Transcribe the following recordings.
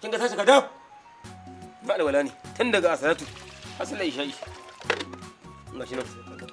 kin ga tashi ka dab ba alwala ne tun daga asaratu asala isha'i ga shi nan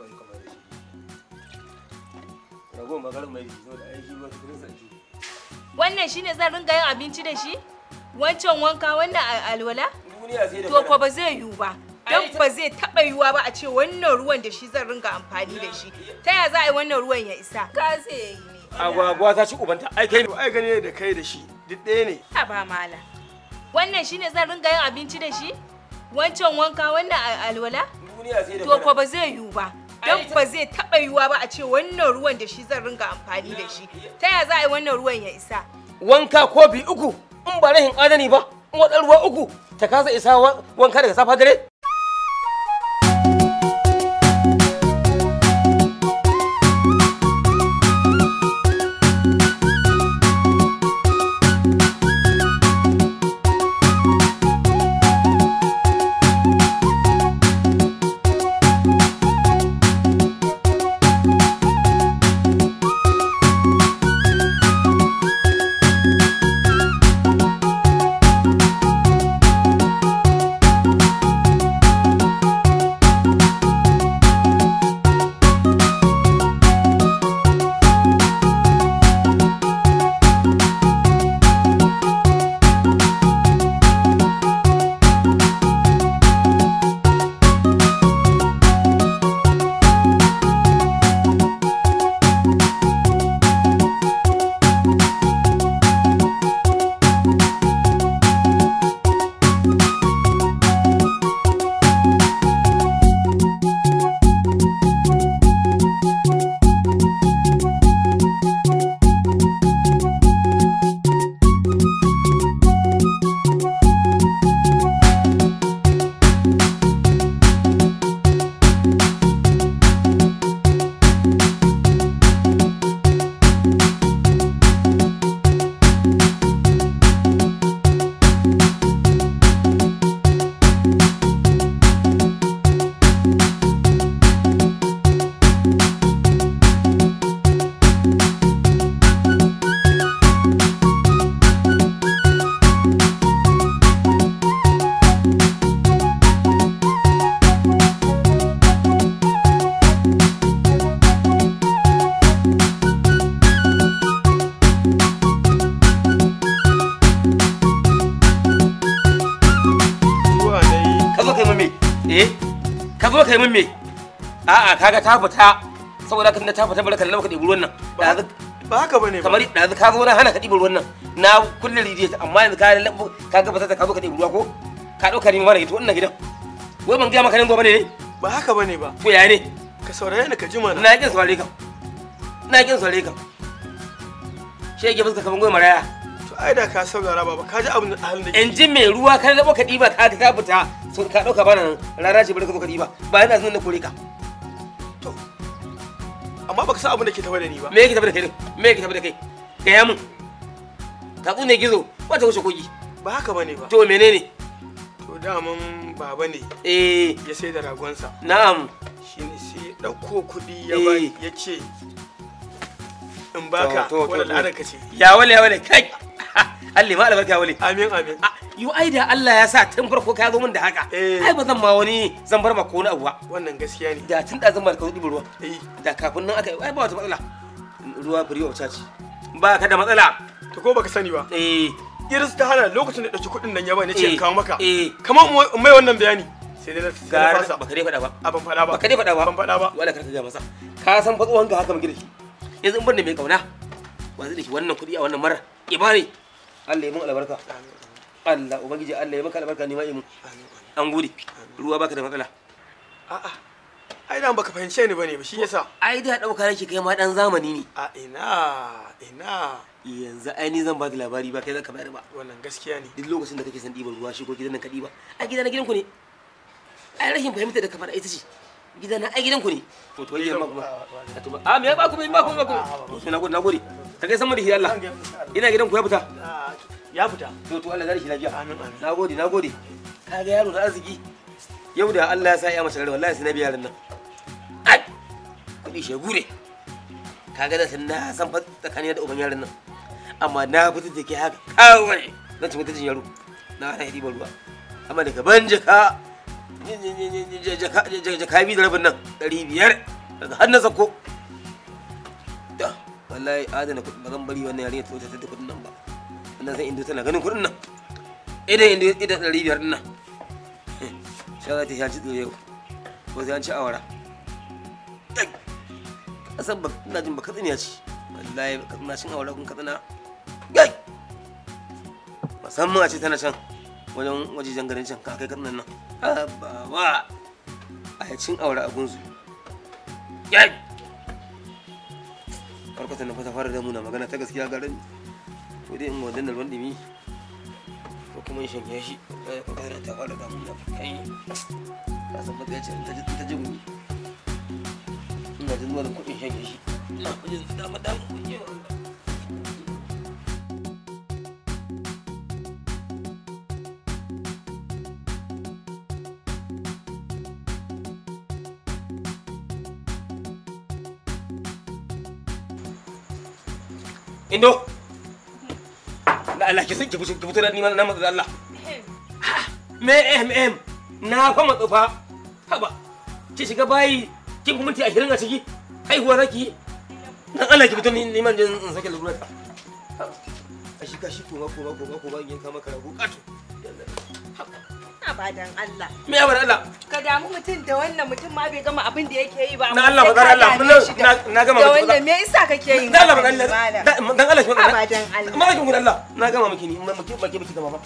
ragon magarin mai zo da aiki ba kudin sanci Wannan shine zan ringa yin abinci da shi? Wancan wanka wannan a- alwala? duniya sai da To ko fara. ba zai yiwu ba. Don ba zai taɓa yiwuwa ba a ce wannan ruwan da shi zan ringa amfani da shi. Ta ya za a yi wannan ruwan ya isa? Ka zai yi ne. agwagwa ta ci ubanta ai kai To ai gani da kai da shi duk ɗaya ne. A ba mala. Wannan shine zan ringa yin abinci da shi? Wancan wanka wannan a- alwala? duniya sai da To ko fara. ba zai yiwu ba. Don ba zai taɓa yiwuwa ba a ce wannan ruwan da shi zan ringa amfani da shi. Ta ya za a yi wannan ruwan ya isa? wanka kofi uku in ba rahin adani ba in wadar ruwa uku ta kasa isa wa- wanka daga safa dare Zuwa na yi. ka zo kai min me eh ka zo kai min me a'a kaga ta fita saboda kan da ta fita barka da ka ɗebi ruwan nan ɗazu Ba haka bane ba. kamar ɗazu ka zo na hana ka ɗibi ruwan nan na kulle rijiya amma yanzu ka labo ka ga fata ka zo ka ɗebi ruwa ko ka ɗauka ni mana ito wannan gidan wai ban gaya maka ne zo bane ne Ba haka bane ba. to ya ne Ka saurare ni ka ji mana. na kin saurare ka na kin saurare ka shege fuska kaman goyi maraya To ai da ka saurara baba ka ji abin da halin da ke. in ji mai ruwa ka labo ka ɗiba ka ka fita sun ka ɗauka bana nan rana ce bari ka zo ka ɗiba ba yana zuwa na kore ka Amma baka san abin da ke tafa da ni ba. me yake tafi da kai din me yake tafi da kai gaya mun tatsu ne gizo wata wuce kogi Ba haka bane ba. to menene To daman baba ne eh ya sai da ragonsa. na'am Shine sai ya ɗauko kuɗi ya Eh. bani ya ce in baka To, to, to, wani to. al'adar ka ce. ya wale ya wale kai Allah ma albarka ya wale Amin amin. Ah, yu ai da Allah ya sa tun farko ka zo min da haka Eh. ai ba zan ma wani zan bar ma ko wani abu ba Wannan gaskiya ne. da tun da zan ba ka zo ɗiba ruwa Eh. da kafin nan aka yi ai ba wata matsala ruwa free of charge ba ka da matsala To ko baka sani ba. eh Iris ta hana lokacin da ɗauki kuɗin nan ya bani ce Eh. in kawo maka. eh Kamar in mai wannan bayani. Sai dai na sai na gara fasa. baka dai faɗa ba A ban faɗa ba. baka dai faɗa ba Ban faɗa ba. wala karka ga masa ka san fa tsohon ka haka muke da shi yanzu in ban da mai kauna ba zai da shi wannan kuɗi a wannan mara ibani Allah ya mun albarka Allah ubangiji Allah ya maka albarka ni ma yi mun Amin, amin. an gode ruwa baka da matsala A'a. Ai dan baka fahimce ni bane ba shi yasa. ai da dauka nake kai ma dan zamani ne A ina ina yanzu ai ni zan ba da labari ba kai zaka bayar ba wannan gaskiya ne. duk lokacin da kake son ɗiban ruwa shi ko gidan nan ka ɗiba ai gidan na gidan ku ne ai rashin fahimta da kamar ita ce gidan na ai gidan ku ne to to yamma kuma a to ba a me ya ba ku me ba ku ba ku to na gode na gode ta kai san mu da shi Allah ina gidan ku ya fita Ah, Ya fita. to to Allah zai shi lafiya Amin amin. na gode na gode ka ga yaro na arziki yau da Allah ya sa ya mace rai wallahi sai na biya yaran nan ai kudi shegu ne ka ga da san na san fa tsakanin da uban yaran nan amma na fita da ke haka kawai zan ci mutuncin yaro na hana ɗiban ruwa amma daga ban jaka jaka biyu da rabin nan ɗari biyar daga har na sako da wallahi adana kuɗi ba zan bari wannan yarinya ta wuce ta kuɗin nan ba wannan zan indo tana ganin kuɗin nan idan indo idan ɗari biyar ɗin nan sha za ta sha ci tsire ko sai an ci awara kasan ba ina jin ba katsina ce wallahi ba katsina cin awara kun katsina gai musamman a ce tana can wajen wajejen garin can kakai katsinan nan ba wa a yi cin awara a gunsu gai farkata na fata fara da muna magana ta gaskiya garin ko dai in wajen da ruwan dumi ko kuma in shanye shi farkata ta fara da muna kai ka san ba ce ta ji ta ji gumi ina jin wani kuɗin shanye shi ina kujin da dama dama kuɗi Indo. Da Allah ki ki fito ki fito da ni na matsa da Allah. Me em em. Na fa matsa fa. Haba. Ki shiga bayi kin kuma minti 20 a ciki. Haihuwa zaki. Dan Allah ki fito ni ni man jin in sake lura ta. Kashi kashi kuma kuma kuma kuma in kama ka rabu kato. Abadan Allah. Me ya bar Allah? Ka damu mutum da wannan mutum ma bai gama abin da yake yi ba. Na amma Allah sai ba ka Allah dame shi da- na gama Da miki wannan me yasa kake yin Dan Allah ba haka Allah. malam? Dan Allah ki Abadan Allah. Ma ki Allah. Na gama miki ni ma miki miki miki da mama.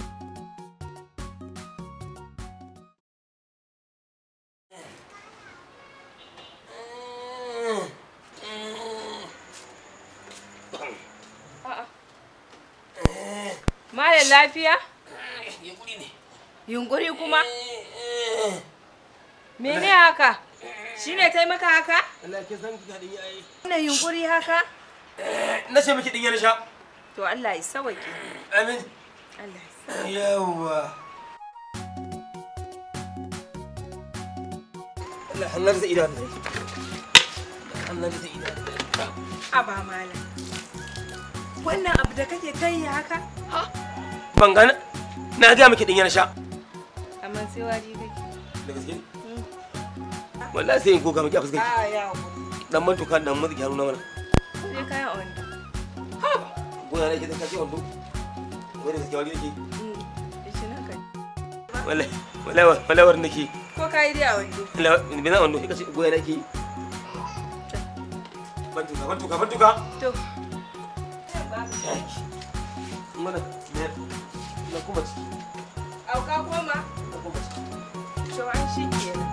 Malam lafiya? Yunkuri ne. Yunkuri kuma? Mene haka? Shi ne taimaka haka? Allah ke san ki hadin yayi. Wannan yunkuri haka? Na ce miki din yana sha. To Allah ya sawake. Amin. Allah ya sawake. Yawwa. Allah hannar da idan ne. Hannar da idan. Aba malam. Wannan abu da kake kai haka? Ban gana. Na ga miki din yana sha. Amma sai wari kake. Da gaske. Wallahi sai in koka miki a fuskar ki. A ya Dan man tukan dan mutsi hannu na mana. Sai kayan wanda. Gona ne ke da kace wando. Wani gaske wani yake. Shi na kai. Wallahi wallahi wallahi war nake. Ko kai dai a wando. Wallahi bina wando kace goya nake. Ban tuka ban tuka ban tuka. To. Mana ne na kuma ciki. Auka koma. Na kuma ciki. To an shi kenan.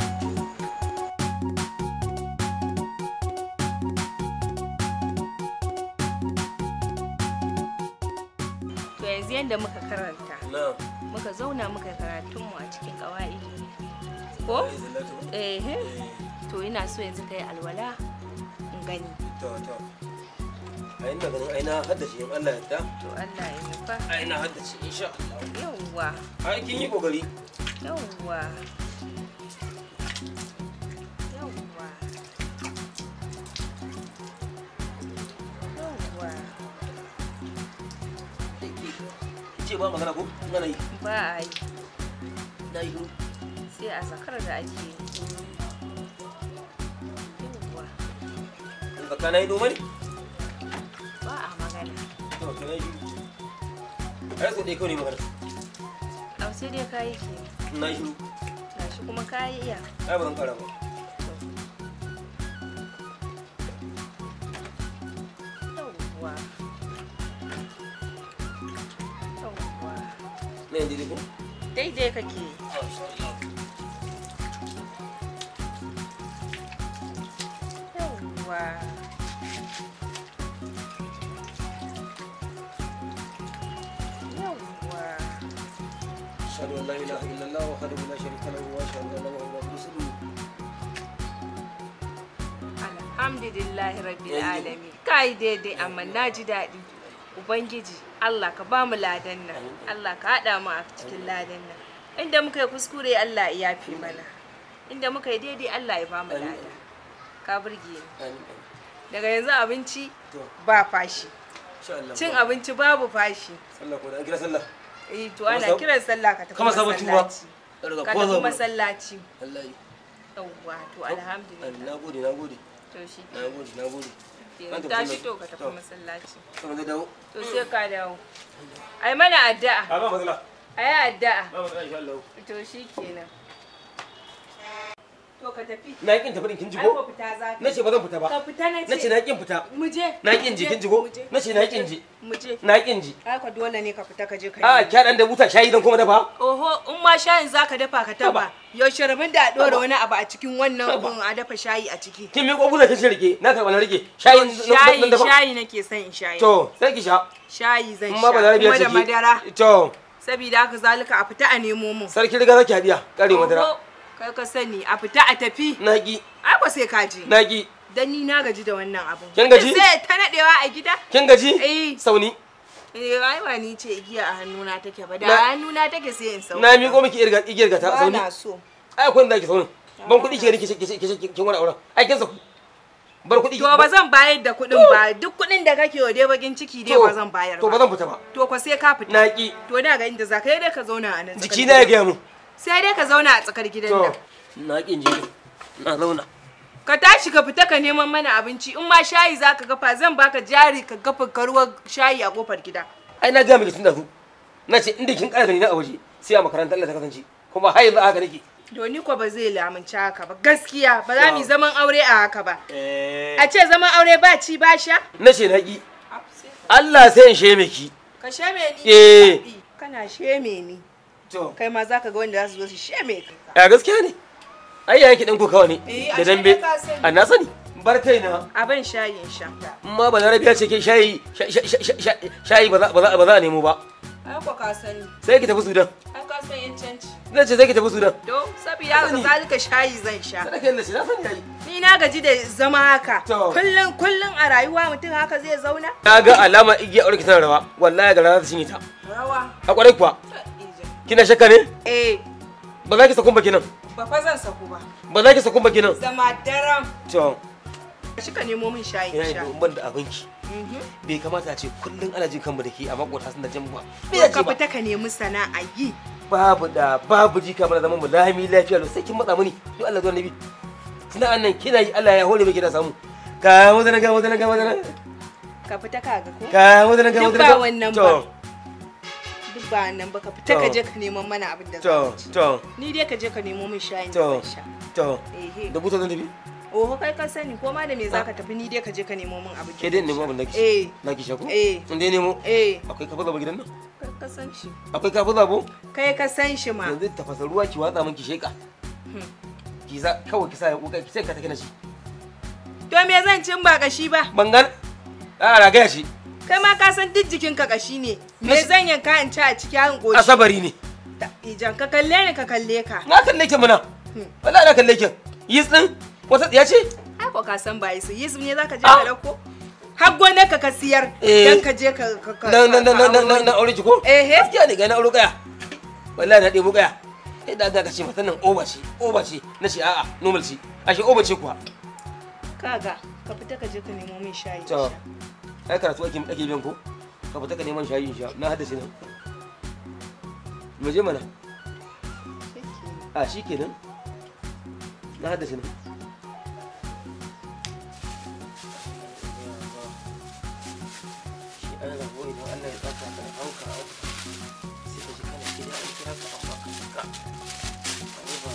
To yanzu yadda muka karanta, Na. muka zauna muka karatunmu a cikin ƙawa'i. Ko? Eh, to ina so yanzu ka yi alwala in gani. To to. Ai ina ganin ai na haddace in Allah ya yarda. To Allah ya nufa. Ai na haddace insha Allah. Yawwa, Ai kin yi kokari. yawwa. Yawwa. Yawwa. Ce ba magana ko? Ina yi. Ba a yi, Na yi. sai a sakar da ake yi. Yawwa, In ka kana yi noma ne? ba a magana. To to na yi. Ai so dai kawai ne magana. Au sai dai kayi ke. Na yi. Gashi kuma kayi iya. Ai ba zan kara ba. Yawwa. Yawwa. Na yanzu dai ko? Daidai kake. Yawwa. Yawwa. أشهد أن لا إله إلا الله وحده لا شريك له وأشهد أن محمدا رسول الله Alhamdulillahi rabbil Yanzu. alamin. Kai daidai amma na ji daɗi. Ubangiji Allah ka ba mu ladan nan. Allah ka haɗa mu a cikin ladan nan. Inda muka yi kuskure Allah ya yafi mana. Inda muka yi daidai Allah ya ba mu Amin. lada. Ka burge ni. Amin. Daga yanzu abinci To, ba fashi. insha Allah. Cin abinci babu fashi. Sallah ko da an kira sallah. eh to ana sab- kiran sallah ka tafi kama sabon tuba masallaci daga ka ko tafi zabu masallaci wallahi yawwa to alhamdulillah na gode na gode to shi na gode na gode ke tashi to ka tafi masallaci kuma da dawo to sai ka dawo ai mana addu'a a ba matsala ai addu'a ba matsala insha Allah to shi kenan to ka tafi na kin tafi din kin ji ai ko ko fita za ka nace ba zan fita ba ka fita na ce nace na kin fita mu je na kin ji kin ji ko nace na kin ji mu je na kin ji ai ka dole ne ka fita ka je ka a yi kya dan da buta shayi dan kuma dafa oho in ma shayin zaka dafa ka taba Taba. yaushe rabin da a dora Taba. wani abu a cikin wannan Taba. abun a dafa shayi a ciki kin mi kofuna kin rike na karba na rike shayi shayi dan dafa shayi nake son in shayi to sai ki sha shayi zan in sha ma ba larabiya kuma ce da madara to saboda haka zalika a fita a nemo mu sarki riga zaki hadiya kare madara Oho, kai ka sani a fita a tafi na ki ai ba sai ka je na ki dan ni na gaji da wannan abun Kin gaji? sai ta nadewa a gida kin gaji Eh. sauni eh ai ba ni ce igiya a hannuna take ba da Na- a hannuna take sai in sauka na miƙo miki irga igiyar gata ba sauni na so ai akwai inda ake saunin ban kuɗi ki rike ki kin wani auren ai kin saku bar kuɗi to ba zan bayar da kuɗin ba duk kuɗin da kake wa dai bakin ciki dai To, ba zan bayar to ba ba zan fita ba to ko sai ka fita na ki to da ga inda za ka yi dai ka zauna a nan tsakar jiki na ya gidan. gaya mu sai dai ka zauna a tsakar gidan to nan na ki in je na zauna ka tashi ka fita ka neman mana abinci in ma shayi za ka gafa zan baka jari ka gafa karuwar shayi a kofar gida ai na gaya miki tun da su na ce inda kin ƙara gani na a waje sai a makarantar Allah ta kasance kuma har yanzu haka nake to ni ko ba zai lamunci haka ba gaskiya ba za mu yi To. zaman aure a haka ba eh a ce zaman aure ba ci ba sha na ce na ki Allah sai in sheme ki ka sheme ni Eh. kana sheme ni to kai ma zaka ga wanda za su zo su sheme ka ya gaskiya ne ai yayin ki dan kokawa ne Eh, da ashe dambe dai ka sani. a na sani bar kaina abin shayin sha amma ba larabiya ce ke shayi sha- sha- sha- sha- shayi ba za ba za- ba za a nemo ba ai ko ka sani sai ki tafi sudan ai ka san yan canci zan ce sai ki tafi sudan to saboda haka Sani. zalika shayi zan sha sadaka yalla shi na sani yayi ni na gaji da zama haka To. kullum kullum a rayuwa mutum haka zai zauna na ga alama igiya aure ki tana rawa wallahi ga rana ta cinye ta rawa a kwarai kuwa kina shakka ne eh ba za ki sakun ba kinan ba fa zan saku ba ba za ki sakun ba kinan zama daram to shi ka nemo min shayi ina in yi sha ban da abinki Mhm. bai kamata a ce kullum ana jin kanmu da ke a makota sun da jan ba To bai ka ce ba fita ka nemi sana'a yi babu da babu jika mana zaman mu lami lafiya sai kin matsa muni to Allah zuwa nabi sana'an nan kina yi Allah ya hore miki da samu ka wadana ga wadana ga wadana ka fita ka ga ko ka wadana ga Duk wadana ba ga wannan to ba. duk ba nan ba ka fita To. ka je ka neman mana abin da za to mu ci to ni dai ka je ka nemo min shayin To. da zan sha to ehe da buta zan tafi oho kai ka sani ko ma da me zaka tafi ni dai ka je ka nemo min abin ke dai nemo abin da ki eh na ki shako Eh. in dai nemo eh akwai kafa zabo gidan nan kai ka san shi akwai kafa zabo kai ka san shi ma yanzu tafasa ruwa ki watsa min ki sheka ki za kawai ki sa ya kuka ki sai ka take na shi to me zan cin ba kashi ba bangan a ragaya shi kai ma ka san duk jikin ka kashi ne me Nas- zan yanka in ci a ciki an goshi asabari ne ijan ka kalle ni ka kalle ka na kalle ki mana wallahi na kalle ki yis din wata tsiya ce ai ko ka san ba yisu yisu ne zaka je Ah. ka dauko har gonar ka ka siyar Eh. dan ka je ka ka ka na na na na na ka na aure ki ko Eh, eh. gaskiya ne ga na aure kaya wallahi na ɗebo kaya sai da ga ka ce matan nan oba ce oba ce na ce a'a normal ce ashe oba ce kuwa kaga ka fita ka je ka nemo min shayi in to sha. ai karatu ake ake biyan ko ka fita ka neman shayi in sha na haddace nan mu je mana a shi kenan na haddace nan shi an rabo idan Allah ya tsaka ka da hauka sai ka ji kana gida an kira ka amma ka saka ai ba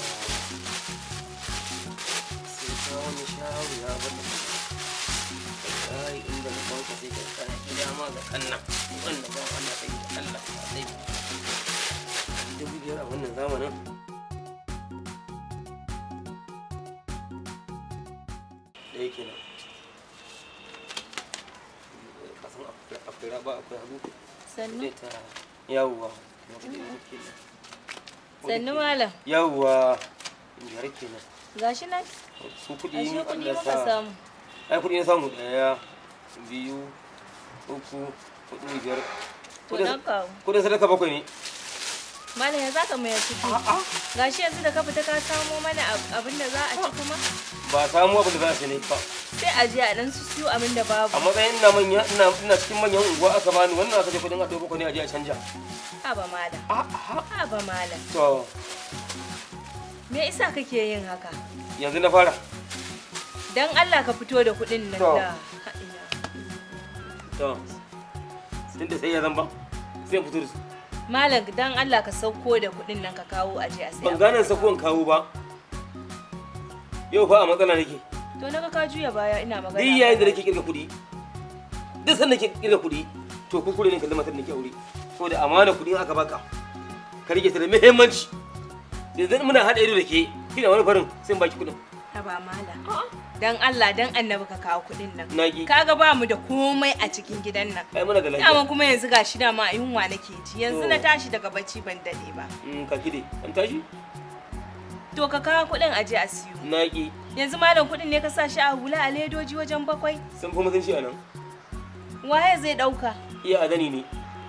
sai ka wani shawo ya bata ai inda na banka sai ka kana gida ma ga kannan wannan ba Allah kai da Allah ya sai dubu biyar a wannan zamanin da yake nan kasan akwai raba akwai hagu sannu zai ta yawwa sannu malam yawwa biyar kenan gashi nan su kuɗi ashe in kuɗi Allah muka sa samu ai kuɗi na samu ɗaya biyu uku hudu biyar to dan kawo kuɗin sadaka bakwai ne Malam ya zaka mai ciki. Gashi yanzu da ka fita ka samo mana ab- abin da za a ci kuma ba samu abin da za su ne ba sai a je a dan su siyo abin da babu. a matsayin ina manya ina ina cikin manyan unguwa aka bani wannan aka je kudin a ɗauko ne a je a canja Haba malam. Haba malam. to Me isa kake yin haka? yanzu na fara Dan Allah ka fito da kuɗin nan To. da. to tun da sai ya zan ba sai in fito da su Malam dan Allah ka sauko da kuɗin nan ka kawo aje a ban saya. gane sakon kawo ba yau fa a matsala nake To naga ka juya baya ina magana. duk yayin da nake kirga kuɗi duk sanda nake kirga kuɗi to kuskure ne kallon matar da nake aure ko da amana kuɗi in aka baka ka rike ta da muhimmanci yanzu muna haɗa ido da ke kina wani farin sai in baki kuɗin Haba malam. Dan Allah dan annabi ka kawo kuɗin nan. na ki Kaga ba mu da komai a cikin gidan nan. ai muna da Dama lafiya kuma yanzu gashi dama a yunwa nake ji. Yanzu To. na tashi daga bacci ban dade ba. Mm, ka kide an tashi To ka kawo kuɗin aje a siyo. na ki Yanzu malam kuɗin ne ka sa shi a hula a ledoji wajen bakwai. sun fi mutunci a nan Waye zai ɗauka? iya adani ne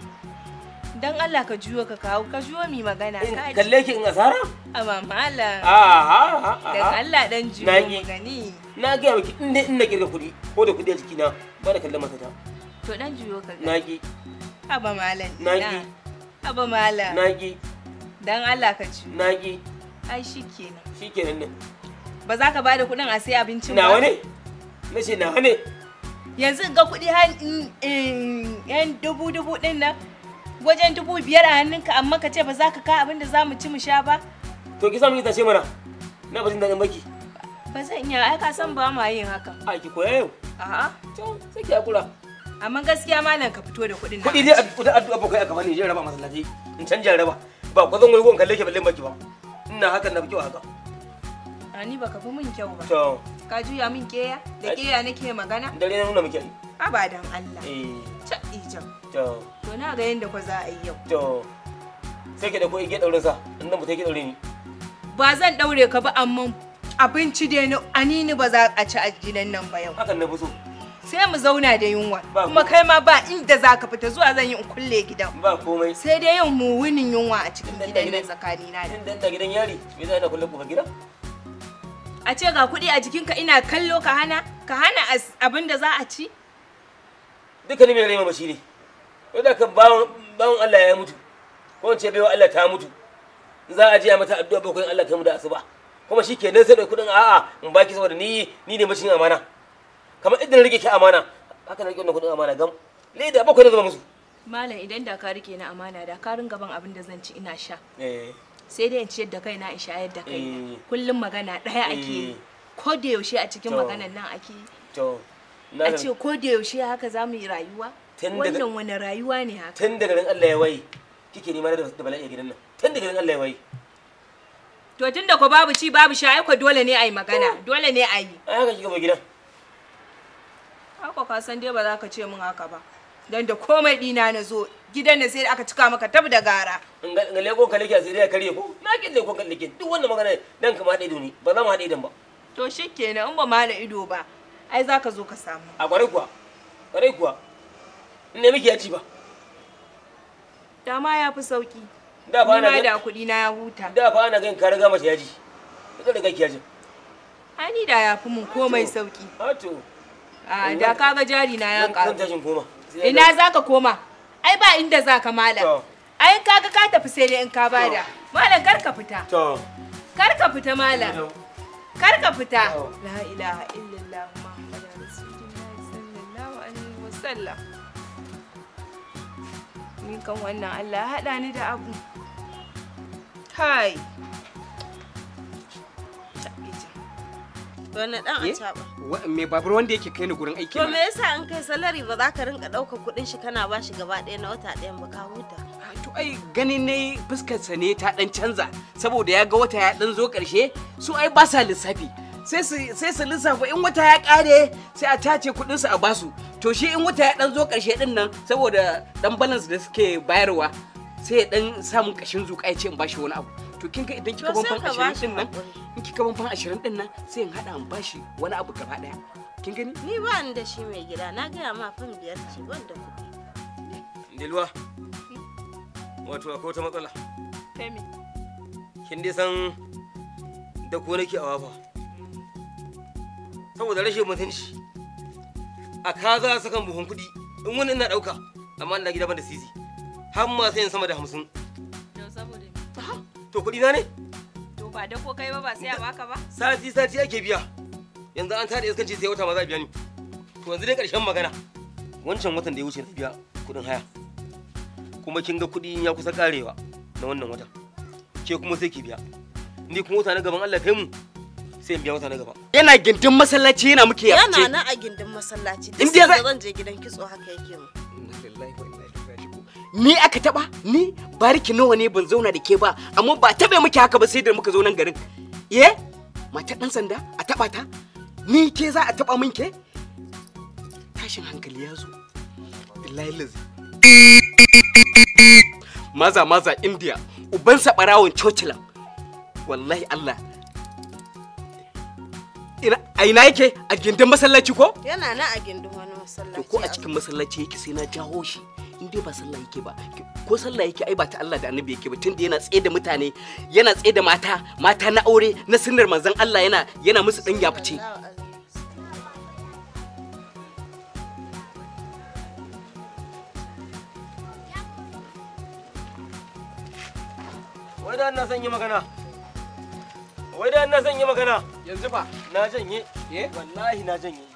Dan Allah ka juyo ka kawo ka juyo mi magana. In ka ji. kalle ki in asara Aba malam. aha Dan aha Allah dan juyo Na mu ki. gani. na gaya miki in dai ina kirga kuɗi ko da kuɗi a jikina ba da kallon matata To dan juyo ka na gani. ki Aba malam. Na ina. ki. Aba malam. na ki Dan Allah ka juyo. na ki Ai shikenan. shikenan ne Ba za ka bada kuɗin a sai abincin nawa ba? ne na ce nawa ne Yanzu ga kuɗi har in- in- yan dubu dubu ɗin nan. Wajen dubu biyar a hannunka amma ka ce ba za ka kawo abin da za mu ci mu sha ba? to ki samu ita ce mana na bajin daɗin baki Ba zan iya ai ka san ba ma yin haka. a ki koya yau A'a. to sai ki hakura Amma gaskiya malam ka fito da kuɗin nan. kuɗi dai addu'a addu'a bakwai aka bani je raba masallaci in canja raba ba ko zan wani gon kalle ki balle baki ba ina hakan na fi kyau haka A ni baka fi min kyau ba. to Ka juya min keya? Da Ai. keya nake magana? dare na nuna miki ai Abadan Allah. eh Ca ijan. to To na ga yanda ko za a yi yau. to sai ki da ko igiyar daurin sa in nan mutai ki daure ni Ba zan daure ka ba amma abinci dai na anini ba za a ci a gidan nan ba yau. hakan na fi so Sai mu zauna da yunwa. Ba Kuma ku- kai ma ba inda za ka fita zuwa zan yi in kulle gidan. ba komai Sai dai yin mu wunin yunwa a cikin Inda- gidan inda- nan tsakanina da. in da gidan yari me zai na kulle kofar gida A ce ga kuɗi a jikinka ina kallo ka hana? Ka hana as- abin da za a ci? dukkanin mai rai mamaci ne wanda kan bawon bawon Allah ya mutu ko in ce baiwa Allah ta mutu za a je a mata addu'a bakwai Allah kai mu da asuba kuma shi ke nan sai da kuɗin a'a in baki saboda ni ni ne mashin amana kamar idan rike ki amana haka na rike wannan kuɗin amana gam leda bakwai na zama musu Malam idan da ka rike na amana da ka ringa ban abin da zan ci ina sha. eh sai dai in ciyar da kaina in shayar da kai Eh. kullum magana ɗaya ake yi Eh. ko da yaushe a cikin To. maganan nan ake yi to na a ce ko da yaushe haka za mu yi rayuwa Tun daga- wannan wani rayuwa ne haka tun daga nan Allah ya waye kike nema da da bala'i a gidan nan tun daga nan Allah ya waye to tun da ko babu ci babu sha ai ko dole ne a yi magana dole ne a yi ai haka kika zo gidan haka ka san dai ba za ka ce min haka ba dan da komai dina na zo gidan ne sai da aka cika maka tab da gara in ga ga leko ka leke asiri ya karye ko na kin leko ka leke duk wannan magana dan ka ma haɗe ido ne ba za mu haɗe idon ba to shikenan in ba ma da ido ba ai za ka zo ka samu a kwarai kuwa kwarai kuwa in ne miki ya ci ba dama ya fi sauki da fa ni ana ma gan da kuɗi na ya huta da fa ana gan ka riga mace yaji ka riga ki yaji ai ni da ya fi mun komai sauki a to a da kaga jari na ya zan ƙaru tashin koma Sai ya Ina za ka koma? Ai ba inda za ka malam. To. Ai kaga ka tafi sai dai in ka bada. Malam kar ka fita. to Kar ka fita malam. Kar ka fita. To. La ilaha illallah Muhammadur Rasulullahi sallallahu alaihi wasallam. Ni kan wannan Allah ya haɗa ni da abu. Kai. Wani dan a caɓa. Wa- me babur wanda yake kai ni gurin aiki To me mana? yasa in kai salari ba za ka rinka ɗaukar kuɗin shi kana ba shi gaba ɗaya na wata ɗayan ba ka huta? to ai ganin ne fuskarsa ne ta dan canza saboda ya ga wata ya dan zo karshe su ai ba sa lissafi sai su sai su lissafa in wata ya kare sai a tace kudin su a basu to shi in wata ya dan zo karshe din nan saboda dan balance da suke bayarwa sai ya dan samu kashin zuƙa ya ce in bashi wani abu to kin ga idan kika To ban sai fan ka 20 bashi din nan haƙuri. in kika ban fan 20 din nan sai in hada in bashi wani abu gaba daya kin gani Ni ba ni da shi mai gida na gaya ma fan biyar ce ban da kuɗi. Dilwa wato akwai wata matsala Femi. kin dai san da ko nake a wafa saboda rashin mutunci a kaza sakan buhun kuɗi in wani ina ɗauka amma ina gida ban da sisi har ma sai in sama da hamsin Yau saboda me? to kuɗi na ne To ba da ko kai ba ba sai a baka ba? sati sati ake biya yanzu an tada iskanci sai wata ma za a biya ni to yanzu dai ƙarshen magana wancan watan da ya wuce na biya kuɗin haya kuma kin ga kuɗi ya kusa ƙarewa na wannan watan ke kuma sai ki biya ni kuma wata na gaban Allah kai mu sai in biya wata na gaba yana gindin masallaci yana muke ya yana na a gindin masallaci duk In dai sanda za- zan je gidan kitso haka yake mu ni aka taba ni bariki nawa ne ban zauna da ke ba amma ba tabe muke haka ba sai da muka zo nan garin ye mata dan sanda a taba ta ni ke za a taba min ke tashin hankali ya zo billahi lazi maza maza india uban barawon cocilan wallahi allah ina a ina yake a gindin masallaci ko yana na a gindin wani to masallaci ko a cikin masallaci yake sai na jawo shi in dai ba sallah yake ba ko sallah yake ai ba ta Allah da annabi yake ba tunda yana tsaye da mutane yana tsaye da mata mata na aure na sunnar manzon Allah yana yana musu dan yafice wai da ina son yi magana wai da ina son yi magana yanzu ba na janye eh wallahi na janye